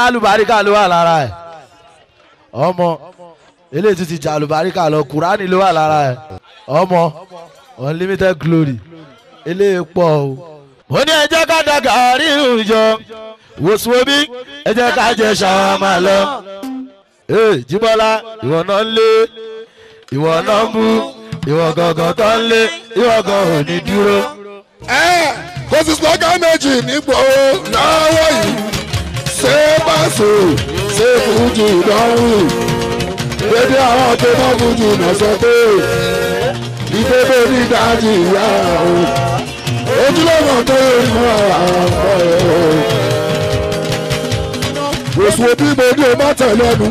alálùbáríkà ló wà lára ẹ̀ ọmọ eléyìí tún ti jà alùbáríkà lọ kùránì ló wà lára ẹ̀ ọmọ unlimited glory eléyìí pọ̀ o. mo ní ẹ jẹ́ ká da gàárì ìjọ wòsùwòbí ẹ jẹ́ ká jẹ ṣàwámà lọ. ee jíbọ́lá ìwọ náà ń lé ìwọ náà ń bú ìwọ gangan tó ń lé ìwọ gan ò ní dúró. ẹ kò sí slogan méjì nígbò lọ́wọ́ yìí ṣé báṣọ ṣé fújì lọ́rùn dédé àwọn tó mọ́ fújì náà sọ pé ìdébò ní dájì ìyá o ojúlọ́mọ tó yẹ mú àwọn ọ̀pọ̀ ẹ̀ o wòsùn òbí mo ní o má tẹ̀lé ẹnu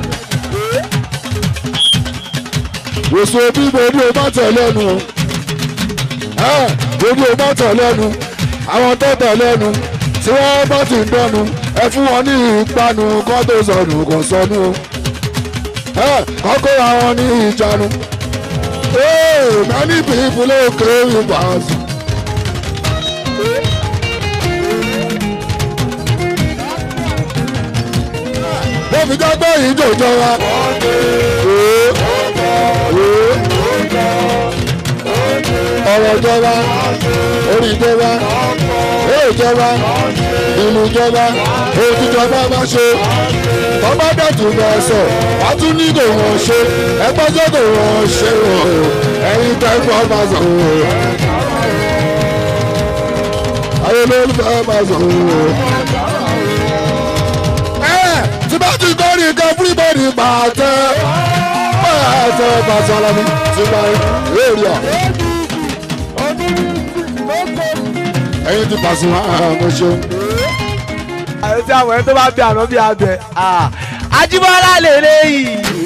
wòsùn òbí mo ní o má tẹ̀lé ẹnu o gbogbo ọmọ tọ̀ lẹ́nu àwọn tó tọ̀ lẹ́nu tí wọ́n bá ti ń dọ́nu ẹ fún wọn ní ìpanu kọ́ tó sọnù kò sọnù o kọ́kọ́ àwọn ní ìjánu many people ló kéré ìbáàzù. wọ́n fi jẹ́ pé ìjòjọ wa. ọ̀rọ̀ ìjọba orí ìjọba èè ìjọba ìlú ìjọba èyí tíjọba bá ṣe tọ́ba dẹ̀tù bẹ̀ sọ wọ́n tún ní kò wọ́n ṣe ẹgbẹ́ tó kò wọ́n ṣe o ẹ̀yin tẹ́gbọ́ bá sọ o ayé lólùfẹ́ bá sọ o. ẹ tí bá ti kórìí kan everybody pàtẹ pàtẹ pàtẹ alámi tí bá rí rí ọ. ẹyin ti pàṣẹ mo ṣeun. àwọn tí àwọn ẹni tó bá bẹ àná bí abẹ Ajíbọ́lá lè léyìí.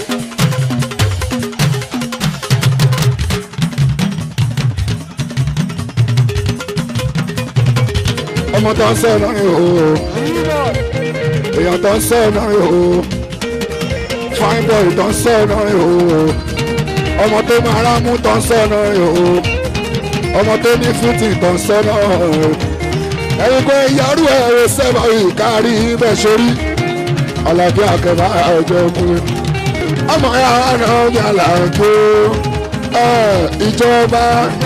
ọmọ tó ń sẹ́ náà yóò èèyàn tó ń sẹ́ náà yóò fine boy tó ń sẹ́ náà yóò ọmọ tó máa rámú tó ń sẹ́ náà yóò ọmọ tó ní fútì tó ń sẹ́ náà yóò ẹ̀yin kò yàrá ẹ̀rọ sẹ́wà yìí kárí bẹ́ẹ̀ sórí alábí akẹ́bà ẹ̀jẹ̀ ọkùnrin ọmọ ya náà ní àlàjò ìjọba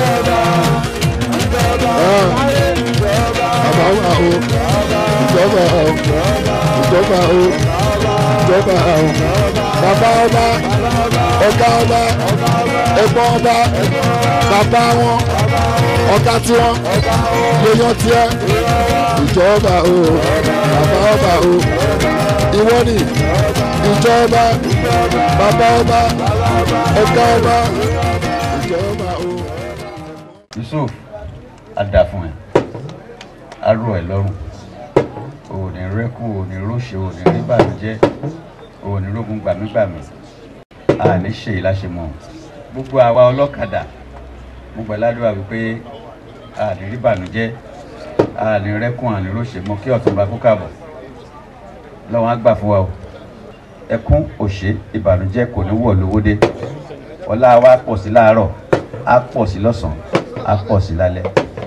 bàbá wa o ìjọba o ìjọba o ìjọba o bàbá ọba ọ̀gá ọba ẹ̀gbọ́n ọba bàbá wọn ọ̀gá tiwọn lèèyàn tiẹ̀ ìjọba o bàbá ọba o ìwọ ni ìjọba bàbá ọba ọ̀gá ọba ìjọba o. yusuf ada fún ẹ arọ ẹ lọ́rùn òní rẹkù òní róṣe òní ríbànújẹ́ òní rógun gbàmígbàmí àní ṣe ìláṣẹmọ gbogbo àwa ọlọ́kadà mo gbà ládùúgbà wípé àní ríbànújẹ́ àní rẹkùn àní róṣe mọ kí ọ̀túnba kó kàbọ̀ lọ́wọ́n á gbà fún wa o ẹkún òṣè ìbànújẹ́ kò ní wọ̀ lówódé ọlá wa pọ̀ sí láàárọ̀ á pọ̀ sí lọ́sàn-án á pọ̀ sí lálẹ́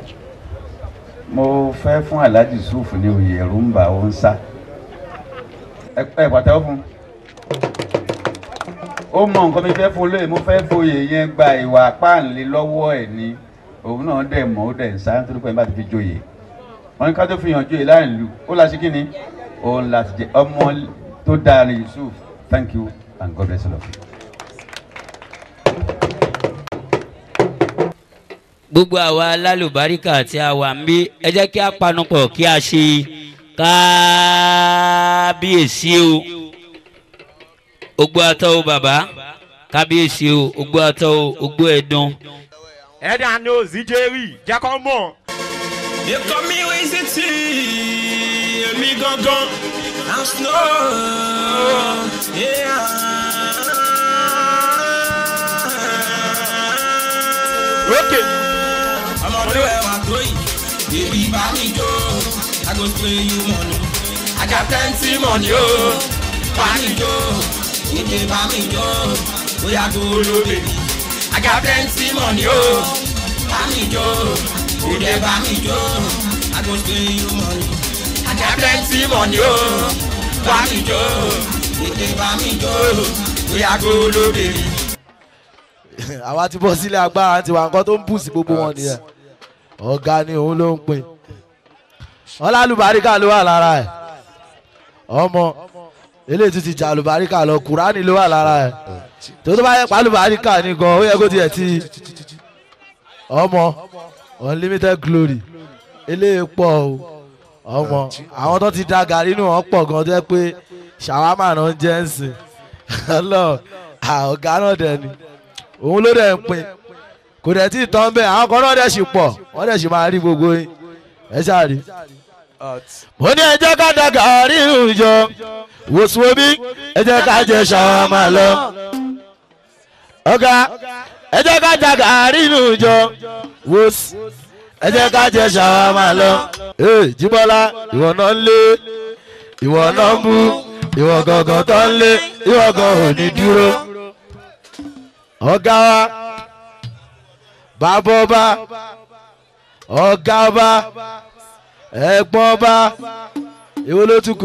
mo fẹ́ fún alhaji sùfù ní oyè ẹ̀rù ń bà ó ń sá ẹ ẹ pàtẹ́wọ́ fún ó mọ nǹkan mi fẹ́ fún olóyè mo fẹ́ foyè yẹn gba ìwà páàlì lọ́wọ́ ẹ̀ ni òun náà dẹ̀ mọ́ ó dẹ̀ ń sá nítorí pé ẹ bá ti fi joyè wọn ní ká tó fi hàn joyè láàrin ìlú ó la ṣe kí ni òun la ti jẹ ọmọ tó dáa ní yusuf thank you and god bless you. gbogbo àwa lálùbáríkà tí a wà ń bí ẹ jẹ́ kí a panupọ̀ kí a ṣe kábíyèsí o ogbó atọ́ o bàbá kábíyèsí o ogbó atọ́ o ogbó ẹ̀dùn. ẹ̀dá ni ó zíjẹ́rì jẹ́ kó mọ̀. Ikọ̀ mi wí sí ti èmi gangan. I'm slow. Yeah. Okay. ọmọdé ẹwà tó yìí bèbí bá mi jó i go spray you money i got plenty money o bá mi jó ìdè bá mi jó bóyá tó ló bèbí i got plenty money o bá mi jó ìdè bá mi jó i go spray you money i got plenty money o bá mi jó tètè bá mi jó bóyá kó lóde rí. àwa ti bọ́ sílé agbára tiwa nǹkan tó ń bù sí gbogbo wọn nìyẹn ọ̀gá ni òun ló ń pin ọlálùbáríkà ló wà lára ẹ̀ ọmọ eléyìí tún ti jà àlùbáríkà lọ kùránì ló wà lára ẹ̀ tó tó bá yẹ pàlùbáríkà ni gan ó yẹ kó tiẹ̀ ti ọmọ unlimited glory eléyìí pọ̀ o ọmọ àwọn tó ti da gàrí nù wọ́n pọ̀ gan tó yẹ pé ṣàwámà náà ń jẹ́ ń sìn ọlọ́ọ̀ ọ̀gá náà dẹ̀ ni òun ló dẹ̀ ń pin kò dẹ̀ tí ì tán bẹ́ẹ̀ àwọn kan náà dẹ̀ sì pọ̀ wọ́n dẹ̀ sì máa rí gbogbo yín ẹ ṣáàrí. mo ní ẹ jẹ́ ká da gàárì ìjọ wòsùwòbí ẹ jẹ́ ká jẹ ṣàwámà lọ. ọ̀gá ẹ jẹ́ ká da gàárì ìjọ wòs ẹ jẹ́ ká jẹ ṣàwámà lọ. ee jíbọ́lá ìwọ náà ń lé ìwọ náà ń bú ìwọ gangan tó ń lé ìwọ gan ò ní dúró ọ̀gá wa bàbá ọba ọ̀gá ọba ẹ̀gbọ́n ọba èwo ló tún kù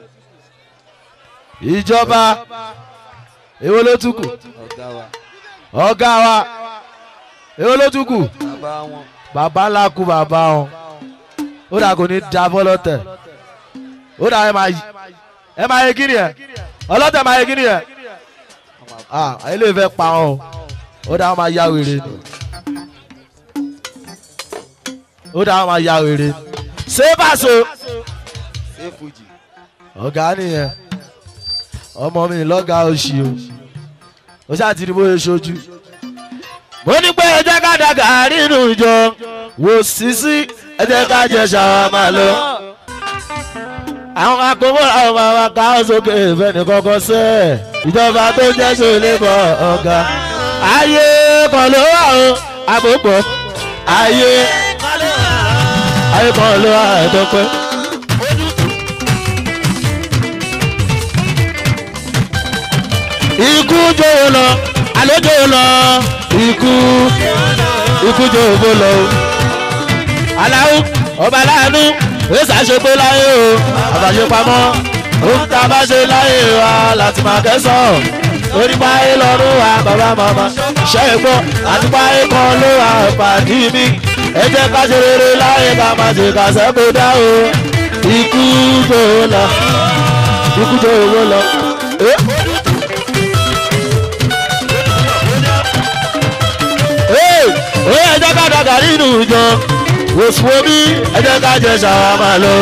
ìjọba èwo ló tún kù ọ̀gá wa èwo ló tún kù bàbá ńlá kú bàbá wọn ó dà kò ní da bọ́lọ́tẹ̀ ó dà ẹ máa yí ẹ máa yẹ kí ni ẹ ọlọ́tẹ̀ máa yẹ kí ni ẹ ah ilé ìfẹ́ pa ọ́ ó dáa máa ya wèrè ni ó dáa máa ya wèrè ni ṣé bàṣọ ọ̀gá nìyẹn ọmọ mi lọ́gà òṣì o ó ṣáà ti rí bóyá ṣojú mo ní pé ẹ jẹ́ ká da gàárì nù jọ wò sísí ẹ jẹ́ ká jẹ ṣàwámà lọ àwọn akówó àwọn máa ká sókè ìfẹ́ni kọ́kọ́ sẹ́ ìjọba tó jẹ́ sólè bọ̀ ọ̀gá. ayé kan ló wà o àpòpọ̀ ayé ayé kan ló wà ẹ̀dọ́pẹ́. ikú jòwó lọ àlọ́ jòwó lọ ikú ikú jòwó lọ o. aláwo ọba láàánú èsì àṣepé láyé o àbàṣepamọ́ ohun tá a bá ṣe láyé wa láti máa kẹsàn-án lórí páyé lọ́rùn wa bàbá màmá ṣe é gbọ́ àti páyé kan ló wà pàdé mi ẹ jẹ́ ká ṣe rere láyé ká máa ṣe kàṣẹ́ kó dá o ikú tó lọ ikú tó owó lọ. ó yẹ jẹ́ ká dàgbà nínú ìjọ wòsùwòmí ẹ jẹ́ ká jẹ ṣàwámà lọ.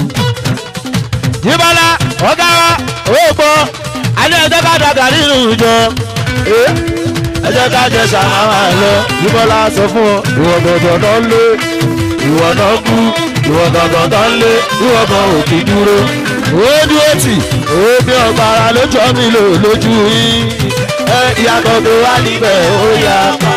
yíbọ́lá ọ̀gá wa owó gbọ́ alẹ́ ẹ jẹ́ ká dàgbà nínú ìjọ ẹ jẹ́ ká jẹ ṣàwámà lọ. yíbọ́lá sọ fún ọ ìwọ gbọ̀ngàn tó ń lé ìwọ náà kú ìwọ gbọ̀ngàn tó ń lé ìwọ gan òkè dúró. ó dúró tì ó bí ọgbàrá lójú ọmọ ìlò lójú yín ẹ ìyàtọ̀ tó wà níbẹ̀ ó yà pa.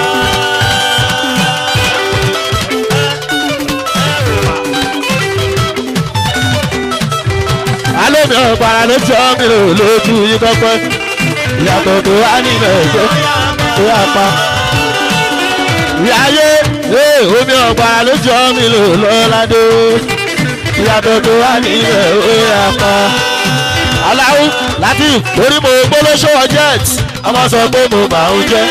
alómi ọ̀pára ló jọ mí lò lójú yín kọ́kọ́ ìyàtọ̀ tó wá nílẹ̀ ẹ̀jẹ̀ tó yà pa. ìyáyé omi ọ̀pára ló jọ mí lò lọ́ládé ìyàtọ̀ tó wá nílẹ̀ ó yà pa. aláwù láti lórí mo gbólóṣó jet ọmọ sọ pé mo bá ń jẹ́.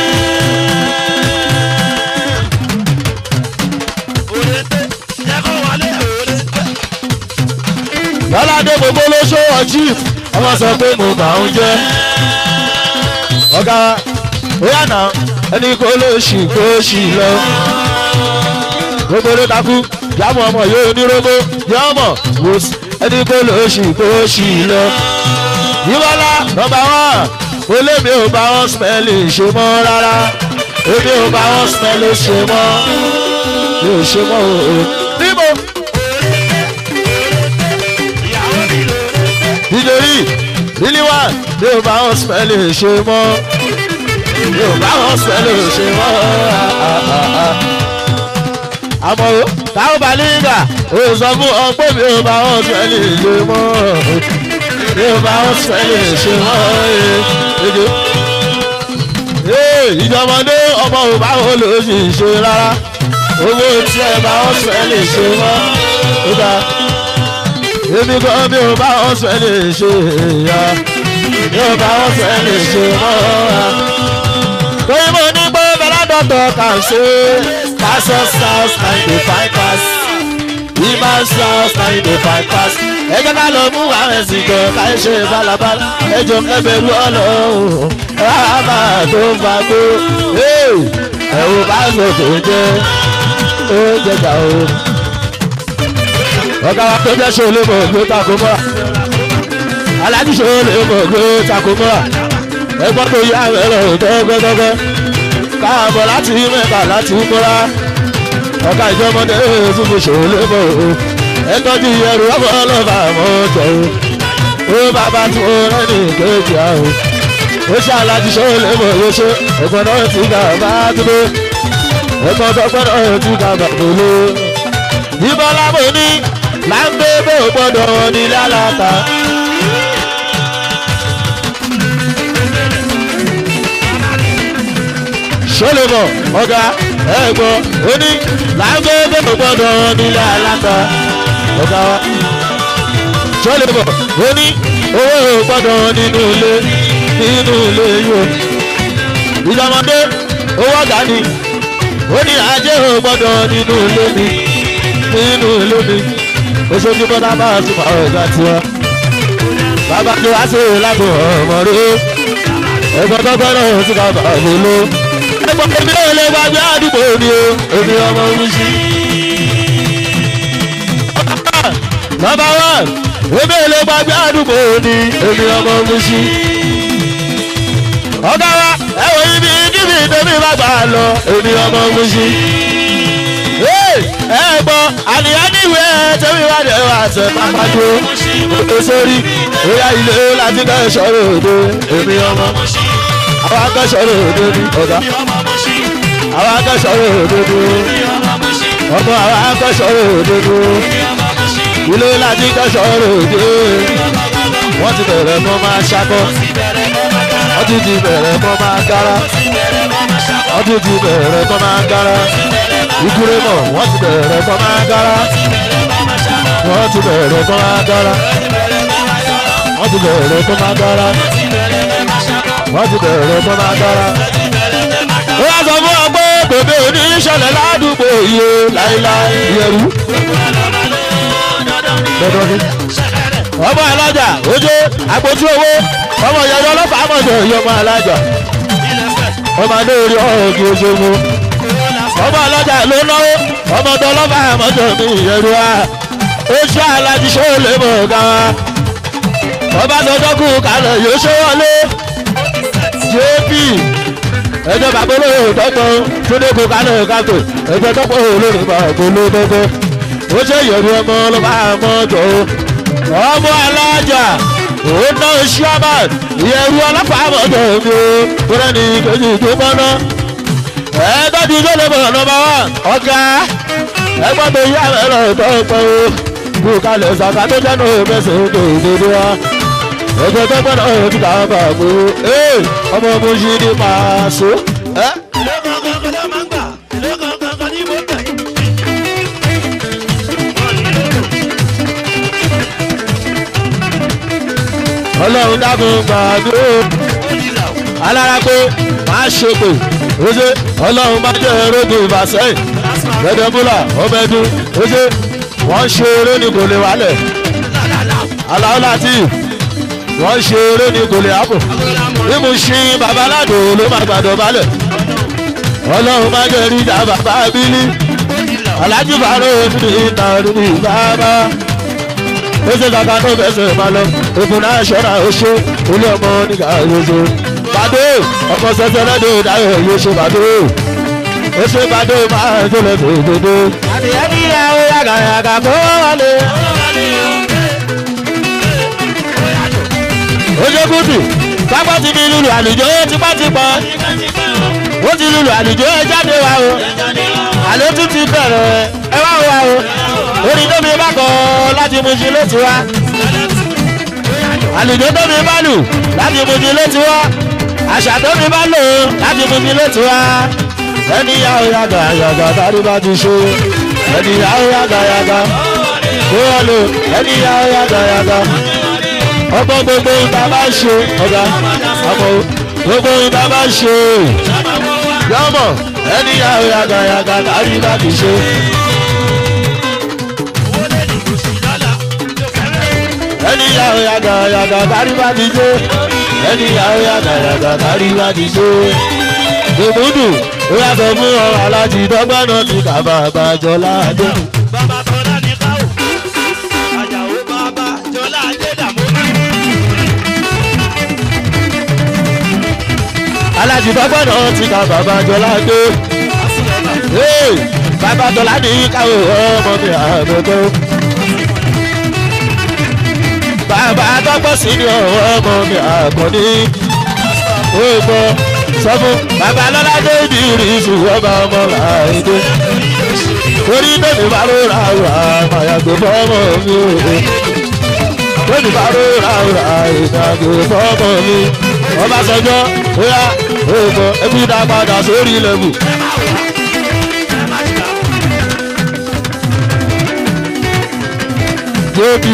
lọ́ládé gbogbo ló ṣòwò chief ọmọ sọ pé mo bá ń jẹ́ ọ̀gá óyá náà ẹni kó ló ṣì kó ṣì lọ gbogbo ló takú yàmọ̀ ọmọ yóò nírógbó yàmọ̀ wò sí ẹni kó ló ṣì kó ṣì lọ yíwọ́lá nọmba wán ó lé mi ò bá wọn smẹ́lì ṣe mọ́ rárá èmi ò bá wọn smẹ́lì ṣe mọ́ mi ò ṣe mọ́ o níbo. nítorí nílí wá mi ò bá wọn smẹ́lì ṣe mọ́ mi ò bá wọn smẹ́lì ṣe mọ́ àmọ́ o táwọn bá nígbà o sọ fún ọ pé mi ò bá wọn smẹ́lì ṣe mọ́ mi ò bá wọn smẹ́lì ṣe mọ́ ìjọmọdé ọmọ ò bá wọn lò sí ṣe rárá owó tí ẹ bá wọn smẹ́lì ṣe mọ́ ó dáa èmi kan mi ò bá wọn sọ ẹ lè ṣe ya mi ò bá wọn sọ ẹ lè ṣe mọ́ ya. torí mo ní pé bẹ́lá dọ̀tọ̀ kà ń ṣe pásọ̀ south ninety five pass ìmọ̀ south ninety five pass ẹ jẹ́ ká lọ mú àwọn ẹ̀sìn jọ ká ẹ ṣe balabala ẹ jọ kẹbẹ̀rù ọlọ́run rábà tó ń fa gbó ẹ̀rù bá sọ tó jẹ́ ó jẹjà o ọ̀gá wa tó jẹ́ ṣòlè mọ̀ gbé tako mọ́ra aláàjì ṣòlè mọ̀ gbé tako mọ́ra ẹgbọ́n tó yá ẹ̀rọ tọ́gbẹ́tọ́gbẹ́ káàbọ̀ láti mẹ́ta láti mọ́ra ọ̀gá ìjọmọdé tún fi ṣòlè mọ̀ o ẹtọ́jú ẹrù ọkọ̀ ọlọ́fà mọ́ jọ o ó bàbá tí mo rẹ́ ní kéèjì àrùn ó ṣe aláàjì ṣòlè mọ̀ yóò ṣe ẹ̀gbọ́n náà ti gà bá dúró ẹ̀gbọ́n tó gbọ́dọ̀ ti gà bá dúró ìbọn lábò ní láńbébé ò gbọ́dọ̀ nílé aláta. sólèmọ̀ ọ̀gá ẹ̀gbọ́n ó ní láńbébé ò gbọ́dọ̀ nílé aláta. ọ̀gá wa sólèmọ̀ ó ní owó ò gbọ́dọ̀ nínú ilé nínú ilé yóò. ìjọmọdé owó ọ̀gá ni ó ní ajé ò gbọ́dọ̀ nínú ilé mi nínú ìlú mi oṣooṣù bọ́dá bá a tún máa ọ̀gá tiwa. bàbá tó wá sí ìlànà ọmọ rẹ ẹgbọ́n tó gbọ́dọ̀ sí bàbá mi ló. ẹgbọ́n èmi ò lè gbàgbé àdúgbò mi o èmi ọmọ mi sí. nọmba one èmi ò lè gbàgbé àdúgbò mi èmi ọmọ mi sí. ọ̀gá wa ẹ̀wọ̀n ibi kíbi tèmi bá gbà lọ èmi ọmọ mi sí ẹ gbọ́ àníyàn níwèé tẹ́wé wá dé wá sẹ́ pápájó òkè sórí bóyá ilé láti kẹ́ sọ̀rọ̀ òde èmi ọmọ àwọn akẹ́sọ̀rọ̀ òde ní ọ̀gá àwọn akẹ́sọ̀rọ̀ òde ní ọmọ àwọn akẹ́sọ̀rọ̀ òde ní ilé láti kẹ́ sọ̀rọ̀ òde wọ́n ti bẹ̀rẹ̀ mọ́ máa ṣakọ́ wọ́n ti ti bẹ̀rẹ̀ mọ́ máa gára wọ́n ti ti bẹ̀rẹ̀ mọ́ máa gára ìdúró mọ̀ wọ́n ti bẹ̀rẹ̀ kọ́ máa dára wọ́n ti bẹ̀rẹ̀ kọ́ máa dára wọ́n ti bẹ̀rẹ̀ kọ́ máa dára wọ́n ti bẹ̀rẹ̀ kọ́ máa dára. ó wá sọ fún ọ pé bèbè òní ìṣẹ̀lẹ̀ ládùúgbò yìí láíláí yẹrù. ọmọ alájà ojú àpótí owó ọmọ ìyàwó ọlọ́pàá mọ̀jọ ìyọmọ alájà ọmọ adé orí ọ̀ọ́gì oṣù mu ọmọ ọlọ́jà ló náwó ọmọ ọdọ ọlọ́ba àmọ́jọ mi ìyẹ̀rù wa ó ṣe alájí ṣó lè mọ̀ ọ̀gá wa ọba tọjọ́ kù kalẹ̀ yóò ṣe wọlé jp ẹjọ́ bàbá olóyè tọ́tọ́ túndé kù kalẹ̀ káàtó ẹjọ́ tọ́pọ̀ olórí bá gbóló tọ́tọ́ ó ṣe ìyẹ̀rù ọmọ ọlọ́ba àmọ́jọ ọmọ alájà òun náà ṣíọ́mà ìyẹ̀rù ọlọ́pàá àmọ́jọ mi ó kúrẹ́ ní kejì tó mọ́ náà ẹgbẹ́ ti tó lè bọ̀ nọmba wá ọ̀gá ẹgbẹ́ tó yá ẹ̀rọ tó pẹ́ o kú kalẹ̀ ṣàkà tó jẹ́ náà mẹ́sẹ̀ tó ìdòdó wa ẹgbẹ́ tó pẹ́ náà ti dà bá a mú ee ọmọ mo ṣì ní máa so. ọlọ́run dákun gbàdúró alára pé máa ṣe pé oṣe ọlọ́run bá jẹ́ erógun ìbàsẹ́yìn gbẹdẹ́múlà ọmọdún oṣe wọ́n ṣe eré ní kò lè wálẹ̀ aláwọ̀ láti wọ́n ṣe eré ní kò lè àpò mímú ṣí babaládò ló máa gbàdọ̀ balẹ̀ ọlọ́run bá jẹ́ ríjà bàbá bílí alájú bàárò ní ìta ní bàbá ó ṣe kàkà tó fẹsẹ̀ máa lọ ògùn náà ṣọ́ra ó ṣe olú ọmọ nígbà yóò bàdó ọkọ sẹsẹ lẹdọ dáyọ yóò ṣe bàdó ó ṣe bàdó máa tó lẹ fèrè dodo. adìyẹ ní ìyàwó yàgà yàgà kó wọlé. ó ṣe kùtù pápá ti fi lùlù àlùjọ tipátipá ó ti lùlù àlùjọ ẹ jáde wá o àló tún ti bẹ̀rẹ̀ ẹ wá wá o orin tóbi bá kọ láti mú sí létí wa àlùjọ tóbi bá lù láti mú sí létí wa àṣà tóbi bá lò láti mú sí létí wa ẹni yàwó yàgà yàgà tàbí bá ti ṣe ẹni yàwó yàgà yàgà bóyá lò ẹni yá yàgà yàgà ọmọ gbogbo ìta bá ṣe ọ̀gá ọmọ gbogbo ìta bá ṣe yọmọ ẹni yá yàgà yàgà kárí bá ti ṣe. ẹni yá yàgà yàgà kárí bá ti ṣe ẹni yá yàgà yàgà kárí bá ti ṣe. Gbèmúdù ó yàtọ̀ fún ọ alájí dọ́gbọ́n náà ti kà bàbá jọ láàdé. bàbá tọ́lá ní káwọ́ àjàwó bàbá jọlá adédàmú. alájí dọ́gbọ́n náà ti kà bàbá jọ láàdé. Hey, bàbá tọ́lá ní káwọ́ ọmọ mi àgbẹ̀tọ́. bàbá dọ́gbọ́n sí ni ọmọ mi àgbọ̀ní. ó gbọ́ sọ fún bàbá lọ́lá débi ìrìnsù ọba ọmọ làádé. orí bẹ́ẹ̀ni bá ló ra ra àmàyàgbé fọ́mọ mi ò. bẹ́ẹ̀ni bá ló ra ra ìdàgbé fọ́mọ mi. ọbàṣọjọ́ bóyá ó gbọ́ ẹbí dá padà sórí lẹ́bù. jébì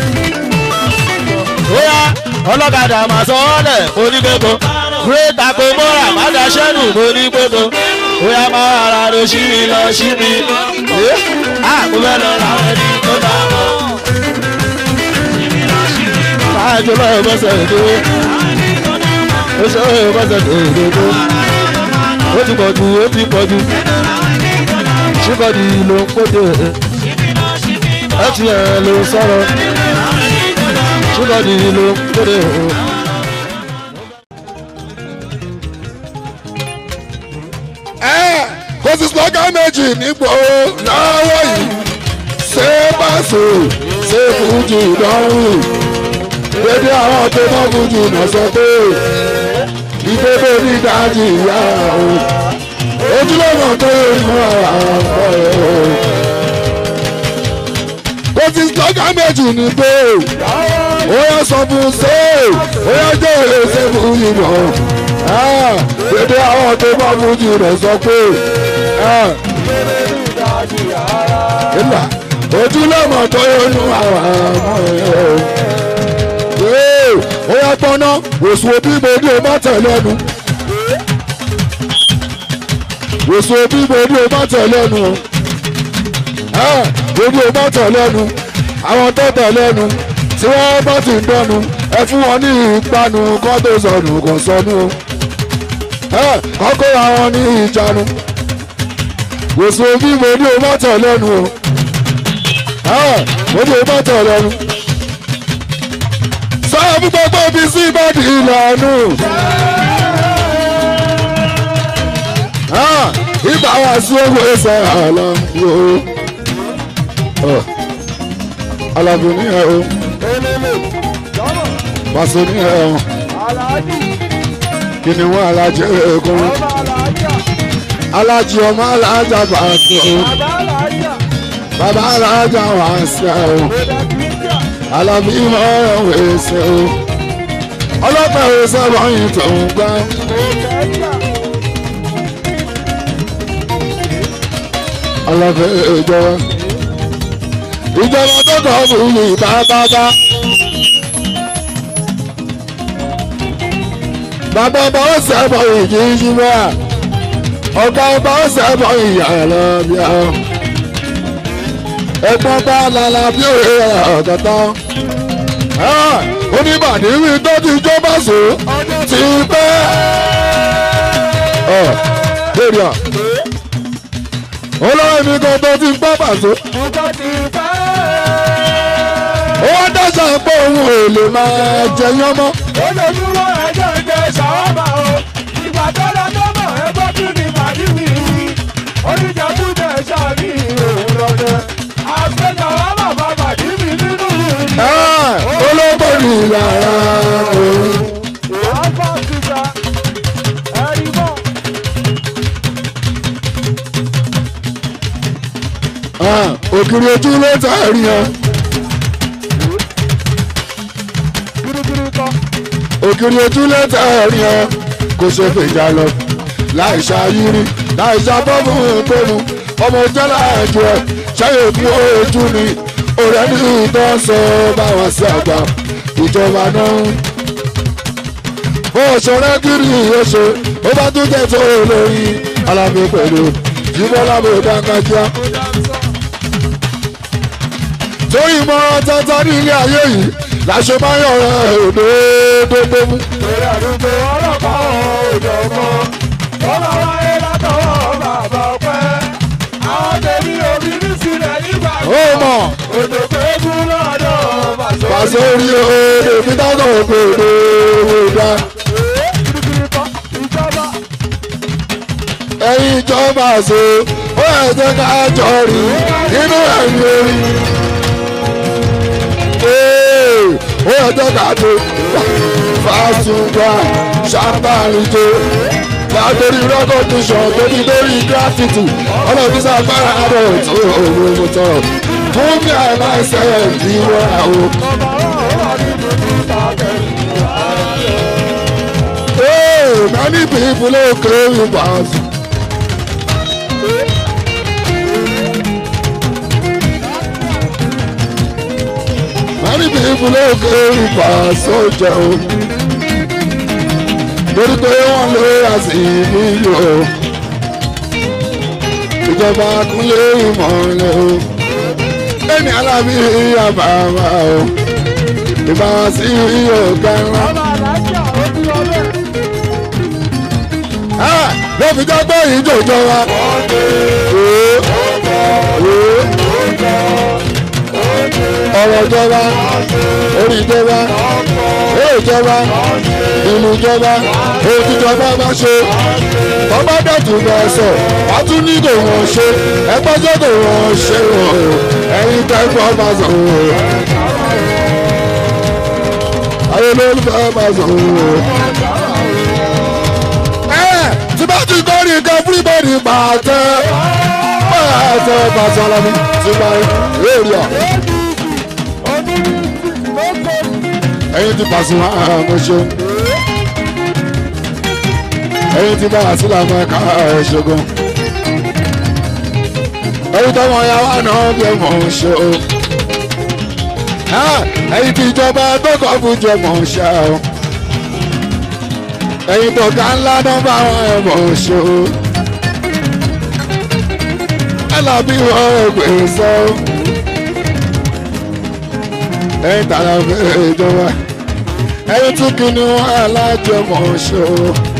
bóyá ọlọ́kadà mà sọ ọ́ lẹ̀ onígbẹ́kọ̀ great akomora mádàṣẹ́nù onígbẹ́kọ̀ bóyá máa ara rẹ̀ sí mi lọ sí mi ẹ́ àkó fẹ́ lọ ra ẹni tó bá wọn. Káàjọ lọ́wọ́ bọ́sẹ̀ èdè ó ṣe ó bọ́sẹ̀ èdè tó ó ti pọ̀ jù ó ti pọ̀ jù ṣíkọ̀dì ló ń kóde ẹ ti ẹ̀ ló sọ̀rọ̀ ṣíkọ̀dì ló ń kóde. ẹ kò sí slogan méjì nígbò lọ́wọ́ yìí ṣé báṣọ ṣé fújì lọ́rùn dédé àwọn tó mọ́ fújì náà sọ pé ìdébò ní dájì ìyá o ojúlọ́mọ tó yẹ mọ́ àwọn ọ̀rẹ́ o kò sí slogan méjì nígbò ó yẹ sọ fún ṣé ó yẹ jẹ́ èrè ṣé fújì náà dédé àwọn tó bá fújì rẹ̀ sọ pé ìlà ojúlọ́mọ tó yọnu àwọn ọmọ ẹ̀ ó yá gbọ́ná wòsùn òbí mo ní o má tẹ̀ lẹ́nu wòsùn òbí mo ní o má tẹ̀ lẹ́nu mo ní o má tẹ̀ lẹ́nu àwọn tó tẹ̀ lẹ́nu tí wọ́n bá ti ń dọ́nu ẹ fún wọn ní ìpanu kọ́ tó sọnù kò sọnù o kọ́kọ́ àwọn ní ìjánu wòsàn òbí mo ní o má tẹ̀ lẹ́nu o mo ní o má tẹ̀ lẹ́nu sọ́ọ́ fún gbogbo bí sí ìbàdí ìlànà ibà wá sí owó ẹsẹ̀ àlọ́ o alábò ní ẹ o pàṣẹ ní ẹ o kí ni wọn alájẹ ẹkún alájẹ ọmọ alájà bàtò bàbá alájà wà sí ẹ o alábí mọ ọwọ ẹsẹ o ọlọpàá ẹsẹ wọnyí tó ń gbá. alábẹ́ ìjọba ìjọba tó kọ́ fún mi bábábá. bàbá ọba ó sẹ́bọ̀ ìjì yíwá ọ̀gá ọba ó sẹ́bọ̀ ìyá lọ bí ọ. ẹ̀gbọ́n bá lala bí òye ọ̀gọ́tọ́. oníbàdí wí tó ti jó bá sò ti pẹ́. lórí à olórí mi kan tó ti gbọ́ bàṣọ. ó wá dáṣà pé òun ò lè máa jẹyán mọ́. ojoojúmọ́ ẹjọ́ ń jẹ ṣàwọ́mà o ìgbà tó lọ tó mọ̀ ẹgbẹ́ tún ní màdí wíwí oníjàkújẹ ṣàbí òun lọ́dẹ àgbẹ̀ ṣàwọ́mà bá màdí mi nínú ìlú. olóńgbò ní yàrá òun. àbá kíkà ẹ̀rí mọ́. ògiri ojú ló ta ẹ̀rí yẹn. gírígírí kọ́ ògiri ojú ló ta ẹ̀rí yẹn. kò ṣe fèjà lọ láì ṣàyírí láì ṣàbọ̀mù ìpinnu ọmọ jẹ́ láàjọ ẹ̀ ṣáyè fún ojú ni ọ̀rẹ́ ní ìtọ́ sọ báwọn sí àgbà ìjọba náà òṣèré kiri oṣù ó bá tún jẹ́ tó olórí alámi pẹ̀lú jíbọ́lá bò dáńgájíá. torí ìmọ̀ràn tata ní ilé ayé yìí láṣọ máa ń yọ̀rọ̀ òdòdó mú. Èrè àdúgbò ọlọ́pàá òjò kan. Bọ́lá wáyé látọwọ́ bàbá ọpẹ́. Àwọn tèmi òbí ní sílẹ̀ nígbà ó mọ̀ Òjò péjú lọ́dọ̀ bàṣọ. pàṣẹ orí òde mi dáná ògbó òde owó dá. Ìjọba ẹ̀yin ìjọba àṣẹ ó yẹ jẹ́ ká jọ rí nínú ẹ̀yìn orí. Ee, ó yẹ jẹ́ ká tó fásùngbà ṣàǹbàrìjọ látòrí rẹ́kọ̀dùsàn tó ti lórí gírátìtì ọlọ́run sàgbára rẹ̀ tó òwe mo tọrọ fún mi àìláìsẹ̀ ìwọ àwọn. Hey, many people don't claim you pass. Many people don't claim you pass sójà o. Lórí pé wọ́n lé àsìkò yìí o. Ìjọba kúnlé ìmọ̀lẹ̀ o. Ẹni alábí àbàwà o. Ìbáwá sí ọ̀gá ńlá. ọba àlàáfíà ó bí ọbẹ̀. Ah, ló fi jẹ́ pé yìí jòjò wa. ọ̀rọ̀ ìjọba orí ìjọba èyí ìjọba ìlú ìjọba èyí ìjọba bá ṣe tọ́gbà dẹ̀tún bá sọ wàá tún ní kò wọ́n ṣe ẹgbẹ́ tó kò wọ́n ṣe o ẹ̀yin kẹ́kọ̀ọ́ bá sọ o ayé olólùfẹ́ bá sọ o tí bá ti kọ́ ní nǹkan fúrúbọ̀dì pàtẹ. pàtẹ pàtẹ alámi ti bá èrè à. ẹyin ti pàṣẹ wọn àmọ́ ṣe. ẹyin ti bá àṣìlá fún ẹ̀ka ẹ̀ṣẹ̀gun. ẹyin tọmọ ya wà náà bí ọmọ ṣe o. ẹyin ti ìjọba tó kọ́ fún jọmọ ṣe o ẹ̀yin tọ̀gá ńlá náà bá wọn ẹ̀mọ̀ ṣe o. alábí wọn ògbè sọ. ẹ̀yin tààrà fẹ́ ìjọba. ẹ̀yin tún kí ni wọn alájọmọ̀ ṣe o.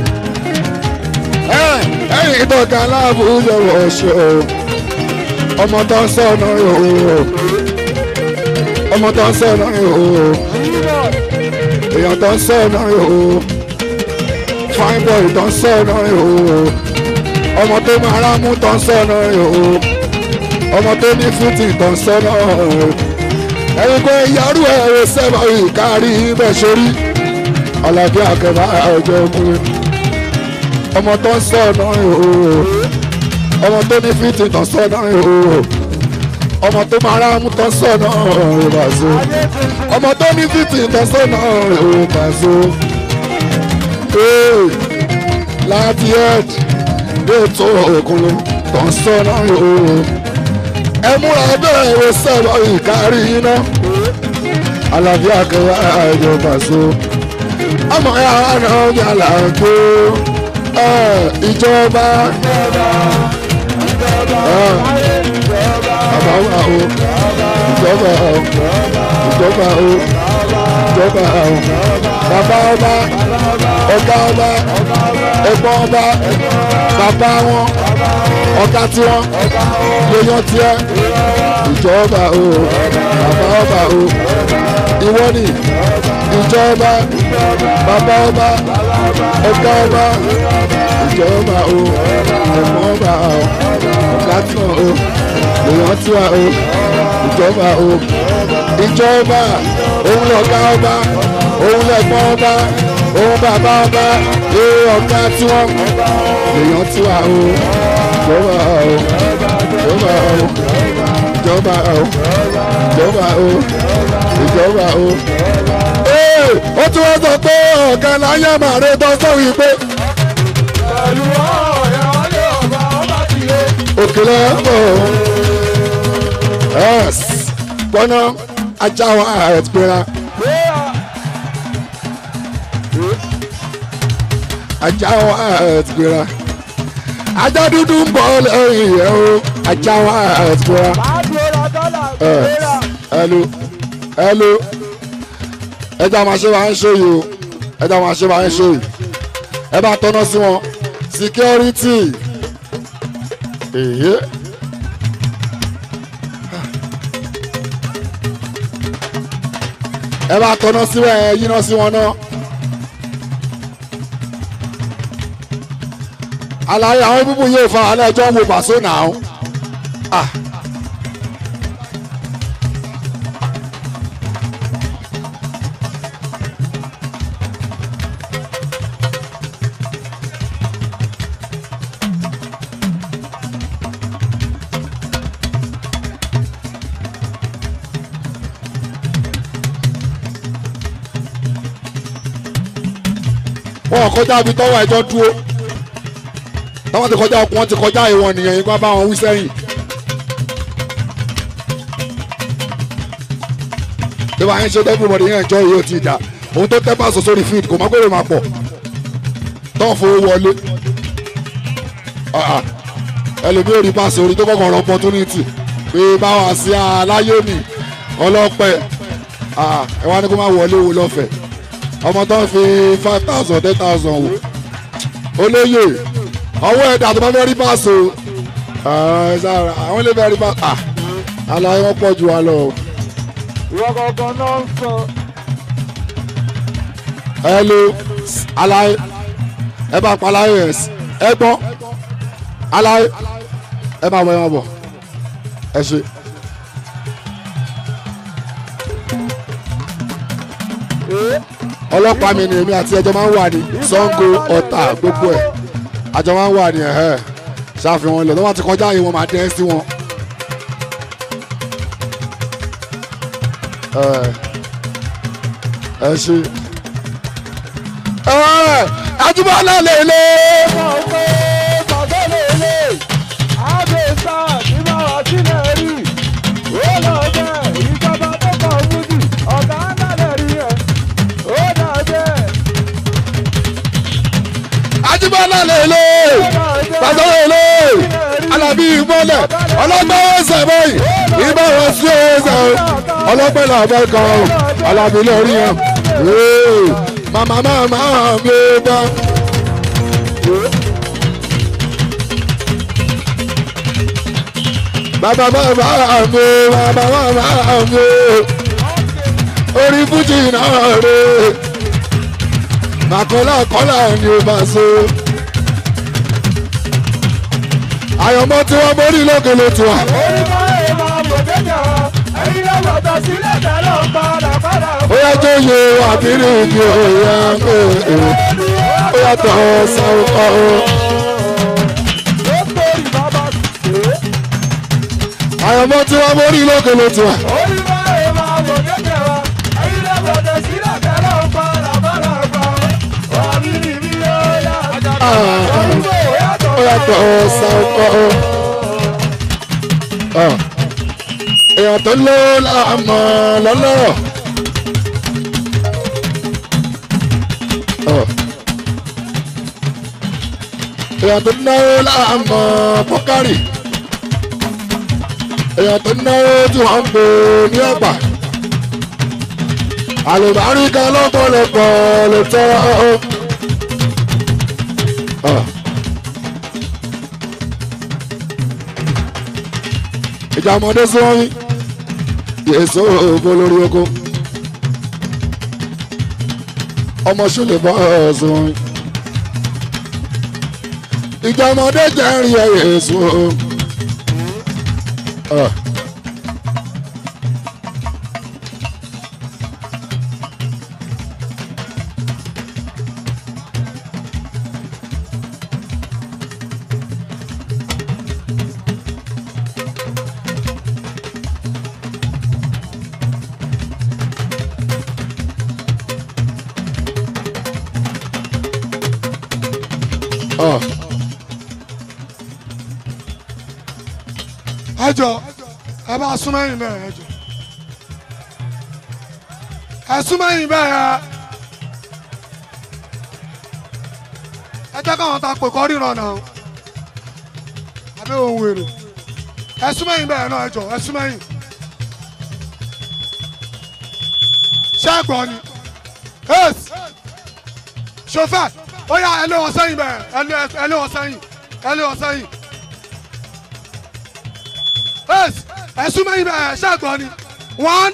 ẹ̀yin tọ̀gá aláàbùjọ wọ̀ ṣe o. ọmọ tó ń sọ̀nà yòó. ọmọ tó ń sọ̀nà yòó. èèyàn tó ń sọ̀nà yòó fine boy tó ń sọ̀nà o ọmọ tó máa rámú tó ń sọ̀nà o ọmọ tó ní fútì tó ń sọ̀nà o ẹ̀yin kò yàrá ẹ̀rọ sẹ́mọ̀ ìkárí ibẹ̀ sórí ọ̀làbí àkẹ́bà ọjọ́ ọkùnrin ọmọ tó ń sọ̀nà o ọmọ tó ní fútì tó ń sọ̀nà o ọmọ tó máa rámú tó ń sọ̀nà o bàzó ọmọ tó ní fútì tó ń sọ̀nà o bàzó láti ed dé tó òkun tó ń sọ́nà o. ẹ múra bẹ́ẹ̀ wo sẹ́wọ̀ ìkárí iná. àlàáfíà akẹ́wà ìjọba so. ọmọ ya wà náà ní àlàáfíà ìjọba. bàbá wà o ìjọba o ìjọba o ìjọba o bàbá ọba ọ̀gá ọba ẹ̀gbọ́n ọba bàbá wọn ọ̀gá tiwọn lèèyàn tiẹ̀ ìjọba o bàbá ọba o ìwọ ni ìjọba bàbá ọba ọ̀gá ọba ìjọba o ẹ̀gbọ́n ọba o ọ̀gá tiwọn o lèèyàn tiwọn o ìjọba o ìjọba òun lọ̀gá ọba òun lẹ̀gbọ́n ọba òun bàbá ọba ee ọ̀gá tiwọn lèèyàn tiwa o ìjọba o ìjọba o ìjọba o ìjọba o ìjọba o. ee ó tún wọ́n sọ pé ọ̀gá láyé màrí tó sọ wípé pẹ̀lú ọ̀rẹ́ wálé ọba ọba ti lé. òkèlè ẹ̀pọ̀ ẹ̀s gbọ́ná ajá wa ẹ̀ gbéra ajá wa ẹ̀ gbéra ajá dúdú ń bọ̀ lẹ́yìn ẹ̀ o ajá wa ẹ̀ gbéra ẹ̀ ẹ̀lú ẹ̀lú ẹja máa ṣe máa ń ṣe yìí o ẹja máa ṣe máa ń ṣe yìí ẹ bá tọ́nà sí wọn security èyí. ẹ bá tọ́nà síbẹ̀ ẹ yíná sí wọn náà. àlàyé àwọn bíbù yóò fa alẹ́ ẹjọ́ ń wo pàṣẹ náà. Ah. wọn kọjá ibi tọwọ ẹjọ dúró táwọn ti kọjá ọkùnrin ti kọjá ìwọ̀n nìyẹn ipá bá wọn wí sẹ́yìn. bí wàá ń ṣe everybody yẹn ẹjọ́ yìí ó ti dà òun tó tẹ́ pàṣẹ sórí feed kò má gbèrè máa pọ̀ tó ń fowó wọlé Ah, ah. ẹlòmí ò rí pàṣẹ orí tó kọ̀kọ̀ rọ opportunity pé báwa sí aláyé mi ọlọ́pẹ́ Ah, ẹ wá ní kó má wọlé wo lọ́fẹ̀ẹ́ ọmọ tó ń fi five thousand ten thousand wò olóyè ọwọ́ ẹ̀dá tó bá fẹ́ rí báàsì o ẹ̀ sára àwọn ilé fẹ́ rí báàsì ah aláyé wọn pọ̀ jù wá lọ. ìwọ gangan náà ń sọ. hello aláyé ẹ bá pa aláyé ẹ ẹ gbọ́ aláyé ẹ máa bọ̀ ẹ máa bọ̀ ẹ ṣe. ọlọ́pàá mi ni èmi àti ẹjọ́ máa ń wà ní Ṣàngó Ọ̀tà gbogbo ẹ̀ àjọ máa ń wà ní ẹ̀hẹ́ ṣàfihàn ilẹ̀ tó bá ti kọjá yìí wọ́n máa dẹ́ sí wọn. ẹ ẹ ṣe. ẹ Ajíbọ́lá lè lé. mọ̀ pé bàbá lè lè àbẹ̀sà ní báwa sílẹ̀ rí ó lọ bẹ́ẹ̀ ìjọba tó kọ̀ fújì ọ̀gá ńlá lè rí ẹ̀ ó dà bẹ́ẹ̀ Ajíbọ́lá lè lé. Bàbá lè lé. Alábí ìmọ̀lẹ̀ ọlọ́gbọ́n ẹsẹ̀ báyìí ìbá wọn sí ẹsẹ̀ o ọlọ́pẹ́ làbẹ́ kan o Alábí lórí yẹn. Ee, Màmá màmá mi bá. Bàbá bàbá mi bàbá bàbá mi orí fújì náà rè màkọ́lá kọ́lá ni ó bá so. àyọ̀mọ́ tí wọ́n borí lókè ló tún wà. orí máa ń máa bò jẹjẹ ẹyin ló gbọdọ̀ sílẹ̀ tẹ́lẹ̀ ń padà padà. ó yá tó yẹ àbírí mi ò yá ó yá tọ̀ sáwọ́ ọ́. ó torí bàbá ṣe é. àyọ̀mọ́ tí wọ́n borí lókè ló tún wà. orí máa ń máa bò jẹjẹ ẹyin ló gbọdọ̀ sílẹ̀ tẹ́lẹ̀ ń padà padà gbà. wàbí ni mi yóò yá. orúkọ ó yàtọ̀ yá tọ̀ sáwọ́ ọ́. èèyàn tó ló láàmú lọ́lọ́rọ̀. èèyàn tó náwó láàmú pọ́kárì. èèyàn tó náwó tí wọ́n ń pè ní ọ̀pá. àlùbáríkà lọ́pọ̀lọpọ̀ lè tọ́ ọ. ìjà ọmọdé sí wọn wí yèsò ògbó lórí oko ọmọ ṣùlẹ̀ bọ́ sí wọn wí ìjà ọmọdé jẹ́ ń rí ẹ yèsò ọ. ọ. ẹjọ ẹ bá súnmọ́ ẹ̀yìn náà ẹjọ ẹ̀sùn mẹ́yìn bẹ́ẹ̀ ẹ jẹ́ káwọn ta pè kọ́ ríran náà àbí ohun wèrè ẹ̀sùn mẹ́yìn bẹ́ẹ̀ náà ẹ jọ ẹ̀sùn mẹ́yìn ṣẹ́gbọ́n ni ace chauffeur ó yà ẹ lé wọn sẹ́yìn bẹ́ẹ̀ ẹ lé- ẹ lé wọn sẹ́yìn ẹ lé wọn sẹ́yìn ace ẹ̀sùn mẹ́yìn bẹ́ẹ̀ ṣẹ́gbọ́n ni one.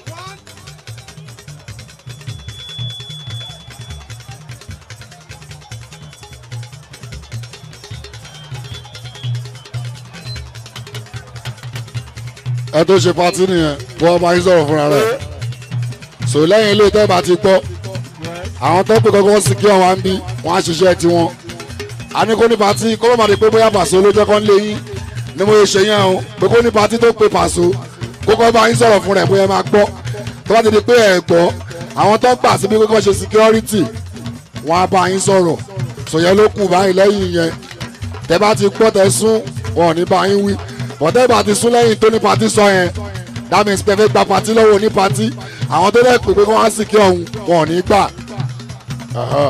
ẹ tó ṣe patí nìyẹn wọ́n máa ń sọ̀rọ̀ fúnra rẹ̀ sò lẹ́yìn ilé tẹ́ bá ti gbọ́ àwọn tó pè kọ́kọ́ sí kí wọ́n wá ń bí wọ́n á ṣiṣẹ́ tiwọn a ní kó ní patí kó má di pé bóyá pàṣẹ ló jẹ́ kó ń lé yín ni mo ṣe yẹn o pé kó ní patí tó pe pàṣẹ kókó bá yín sọ̀rọ̀ fún rẹ̀ bóyá máa gbọ́ tó bá ti di pé ẹ̀ gbọ́ àwọn tó gbà síbi kókó ṣe security wọ́n á bá yín sọ̀rọ̀ sòyẹn ló kù báyìí lẹ́yìn yẹn tẹ́ bá ti gbọ́ tẹ́ sún wọn ò ní bá yín wí bọ̀dẹ́ bá ti sún lẹ́yìn tó ní patí sọ yẹn that means pé fẹ́ gba patí lọ́wọ́ ní patí àwọn tó lẹ́ pè pé kí wọ́n á sì kí ọ̀hún wọn ò ní gbà. Aha.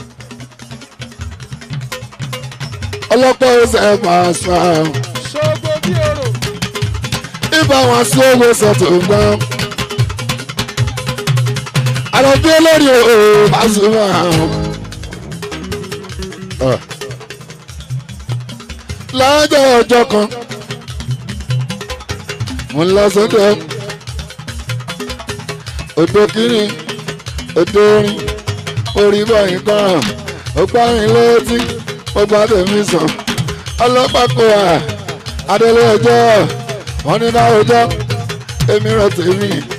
ọlọ́pàá ó sẹ́ máa sọ ṣògo bí èrò ibà wọn sí owó sọ̀tò gbọ́. àlọ́bí olórí òòrùn bá sùn máa. lọ́jọ́ ọjọ́ kan mo ń lọ sọ́dọ̀ odò kínní odò orin orí báyìí kan ó gbá mi létí ó gbá tèmi sàn ọlọ́pàá kò wá adélé ọjọ́ wọn ní náà ọjọ́ èmi rẹ̀ tèmi